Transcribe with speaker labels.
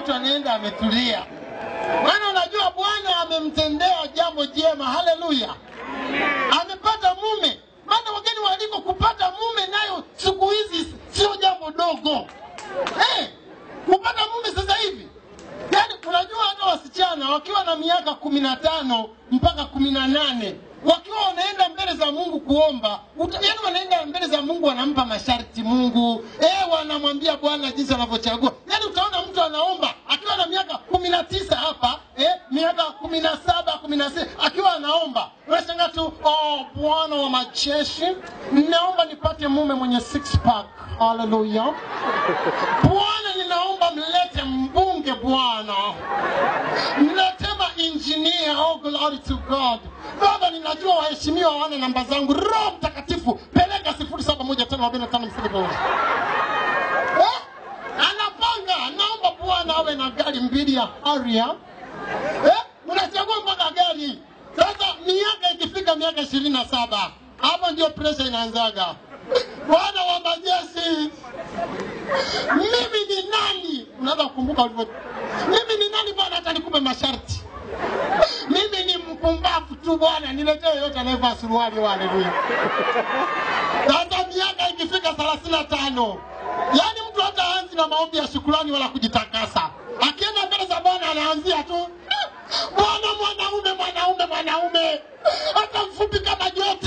Speaker 1: mtu anaenda ametulia, maana unajua Bwana amemtendea jambo jema. Haleluya, amepata mume. Maana wageni waliko kupata mume nayo siku hizi sio jambo dogo eh, kupata mume sasa hivi Yaani unajua hata wasichana wakiwa na miaka kumi na tano mpaka kumi na nane wakiwa wanaenda mbele za Mungu kuomba, uta, yaani wanaenda mbele za Mungu wanampa masharti Mungu, eh, wanamwambia Bwana jinsi anavyochagua. Yaani utaona mtu anaomba akiwa na miaka kumi na tisa hapa eh, miaka kumi na saba kumi na sita akiwa anaomba, unashangaa tu, oh, Bwana wa majeshi, ninaomba nipate mume mwenye six pack. Haleluya. Bwana, ninaomba mlete mbunge Bwana, mletema injinia. Oh, glory to God. Baba, ninajua waheshimiwa wana namba zangu. Roho Mtakatifu, peleka sifuri saba moja tano arobaini na tano mstari moja. Eh? Anapanga, naomba Bwana awe na gari mbili ya Harrier. Eh? Unachagua mpaka gari. Sasa miaka ikifika miaka ishirini na saba hapo ndio presha inaanzaga. Bwana wa majeshi, mimi ni nani? Unaweza kukumbuka ulivyo, mimi ni nani Bwana hata nikupe masharti? Mimi ni mpumbavu tu Bwana, niletee yote anayevaa suruali. Haleluya! Sasa miaka ikifika thelathini na tano yaani mtu hata aanzi na maombi ya shukurani wala kujitakasa, akienda mbele za Bwana anaanzia tu Bwana, mwanaume, mwanaume, mwanaume, hata mfupi kama joka